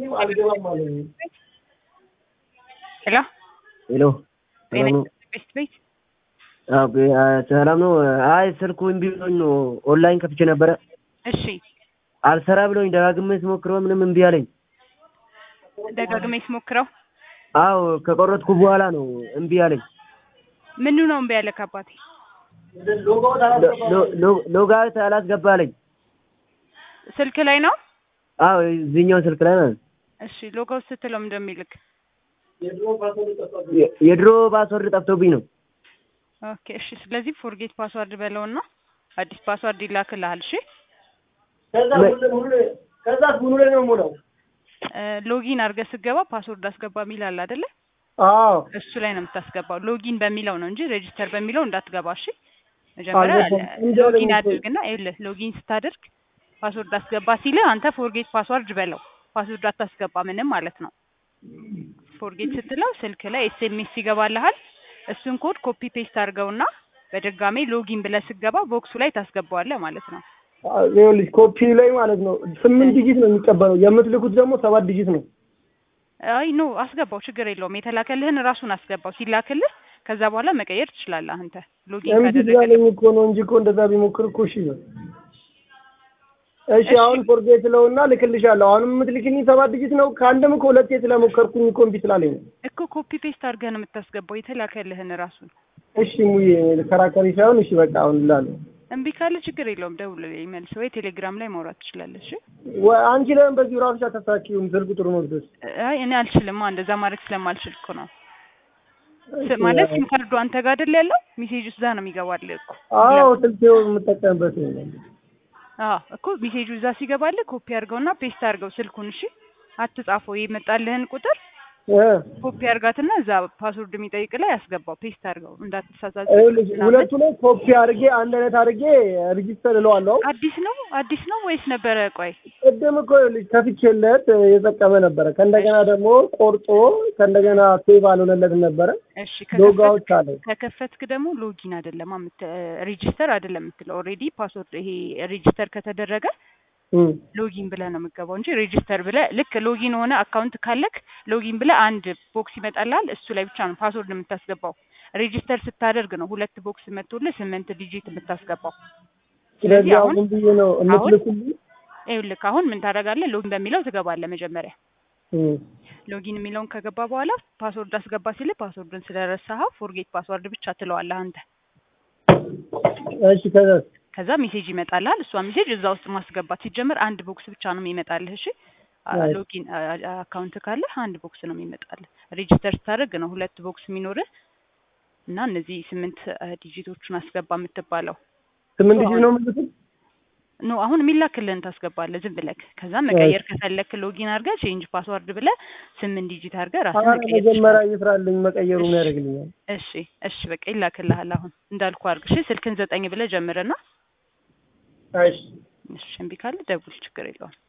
አልገባም አለኝ። ሄሎ ሄሎ ሰላም ነው? ቤት ቤት አዎ፣ ቤ- አ፣ ሰላም ነው። አይ ስልኩ እምቢ ብሎኝ ነው። ኦንላይን ከፍቼ ነበረ እሺ አልሰራ ብሎኝ ደጋግሜ ስሞክረው ምንም እምቢ አለኝ። ደጋግሜ ስሞክረው አዎ ከቆረጥኩ በኋላ ነው እምቢ አለኝ። ምኑ ነው እምቢ ያለክ አባቴ? ሎ- ሎ- ሎጋውት አላስገባ አለኝ። ስልክ ላይ ነው? አዎ እዚህኛው ስልክ ላይ ማለት ነው። እሺ ሎጋውት ስትለው እንደሚልክ የ- የድሮ ፓስወርድ ጠፍቶብኝ ነው። ኦኬ እሺ። ስለዚህ ፎርጌት ፓስዋርድ በለውና አዲስ ፓስዋርድ ይላክልሃል። እሺ ከዛስ ምኑ ላይ ነው የምውለው? እ፣ ሎጊን አድርገህ ስትገባ ፓስወርድ አስገባ የሚል አለ አይደለ? አዎ እሱ ላይ ነው የምታስገባው። ሎጊን በሚለው ነው እንጂ ሬጂስተር በሚለው እንዳትገባ። እሺ መጀመሪያ አልገባም። እንዲያው ሎጊን ደግሞ አድርግና ይኸውልህ ሎጊን ስታደርግ ፓስወርድ አስገባ ሲልህ አንተ ፎርጌት ፓስዋርድ በለው። ፓስወርድ አታስገባ ምንም ማለት ነው። ፎርጌት ስትለው ስልክ ላይ ኤስኤምኤስ ይገባልሃል። እሱን ኮድ ኮፒ ፔስት አድርገውና በድጋሜ ሎጊን ብለህ ስትገባ ቦክሱ ላይ ታስገባዋለህ ማለት ነው። ይኸውልሽ ኮፒ ላይ ማለት ነው ስምንት ዲጂት ነው የሚቀበለው። የምትልኩት ደግሞ ሰባት ዲጂት ነው። አይ ኖ አስገባው፣ ችግር የለውም። የተላከልህን ራሱን አስገባው። ሲላክልህ ከዛ በኋላ መቀየር ትችላለህ አንተ ሎጊን እምቢ ካደረገልህ ስላለኝ እኮ ነው እንጂ እኮ እንደዛ ቢሞክር እኮ እሺ ነው። እሺ እሺ። አሁን ፎርጌት ስለውና ልክልሻለሁ። አሁንም የምትልክልኝ ሰባት ዲጂት ነው። ከአንድም እኮ ሁለቴ ስለሞከርኩኝ እኮ እምቢ ስላለኝ ነው። እኮ ኮፒ ፔስት አድርገህ ነው የምታስገባው የተላከልህን ራሱን። እሺ ሙዬ ከራከሪ ሳይሆን እሺ በቃ አሁን እላለሁ። እምቢ ካለ ችግር የለውም ደውልልኝ መልስ፣ ወይ ቴሌግራም ላይ ማውራት ትችላለህ። እሺ ወ- አንቺ ለምን በዚሁ ራስሽ አታሳኪውም? ስልክ ቁጥሩ ነው ድረስ አይ እኔ አልችልም፣ እንደዛ ማድረግ ስለማልችል እኮ ነው። ስ- ማለት ሲም ካርዱ አንተ ጋር አይደል ያለው? ሜሴጅ እዛ ነው የሚገባልህ እኮ። አዎ ስልክ የምጠቀምበት ነው። አዎ እኮ ሜሴጁ እዛ ሲገባልህ ኮፒ አድርገውና ፔስት አድርገው ስልኩን። እሺ አትጻፈው፣ የመጣልህን ቁጥር እ ኮፒ አድርጋትና እዛ ፓስወርድ የሚጠይቅ ላይ አስገባው፣ ፔስት አድርገው እንዳትሳሳት። ይኸውልሽ ሁለቱ ላይ ኮፒ አድርጌ አንድ አይነት አድርጌ ሪጂስተር እለዋለሁ። አዲስ ነው አዲስ ነው ወይስ ነበረ? ቆይ ቅድም እኮ ይኸውልሽ ከፍቼለት የጠቀመ ነበረ። ከእንደገና ደግሞ ቆርጦ ከእንደገና ሴቭ አልሆነለትም ነበረ። እሺ ሎጋውት ከከፈትክ አለ። ከከፈትክ ደግሞ ሎጊን አይደለም ሬጂስተር አይደለም የምትለው። ኦልሬዲ ፓስወርድ ይሄ ሬጂስተር ከተደረገ እም። ሎጊን ብለህ ነው የምትገባው እንጂ ሬጂስተር ብለህ ልክ ሎጊን ሆነ አካውንት ካለክ ሎጊን ብለህ አንድ ቦክስ ይመጣልሃል። እሱ ላይ ብቻ ነው ፓስወርድ የምታስገባው። ሬጂስተር ስታደርግ ነው ሁለት ቦክስ መጥቶልህ ስምንት ዲጂት የምታስገባው። ስለዚህ አሁን አሁን ብዬ ነው የምትልኩልኝ? ይኸውልህ አሁን ምን ታደርጋለህ? ሎጊን በሚለው ትገባለህ መጀመሪያ እም። ሎጊን የሚለውን ከገባ በኋላ ፓስወርድ አስገባ ሲልህ ፓስወርድን ስለረሳኸው ፎርጌት ፓስወርድ ብቻ ትለዋለህ አንተ። እሺ ከዛ ከዛ ሜሴጅ ይመጣልሃል። እሷ ሜሴጅ እዛ ውስጥ ማስገባት ሲጀምር አንድ ቦክስ ብቻ ነው የሚመጣልህ። እሺ አ- Right. ሎጊን አ- አ- አካውንት ካለህ አንድ ቦክስ ነው የሚመጣልህ። ሬጂስተር ስታደርግ ነው ሁለት ቦክስ የሚኖርህ እና እነዚህ ስምንት አ፣ ዲጂቶቹን አስገባ የምትባለው ስምንት ዲጂት ነው የምትልኩት? ኖ አሁን የሚላክልህን ታስገባለህ ዝም ብለህ። ከዛ መቀየር ከፈለክ ሎጊን አድርገህ ቼንጅ ፓስወርድ ብለህ ስምንት ዲጂት አድርገህ ራስህ ኧረ መቀየር መጀመሪያ ትችላለህ። ይስራልኝ መቀየሩ እሺ። ያደርግልኛል። እሺ እሺ በቃ ይላክልሃል። አሁን እንዳልኩ አድርግ። እሺ ስልክን ዘጠኝ ብለህ ጀምርና እሺ እሺ እምቢ ካለ ደውል፣ ችግር የለውም።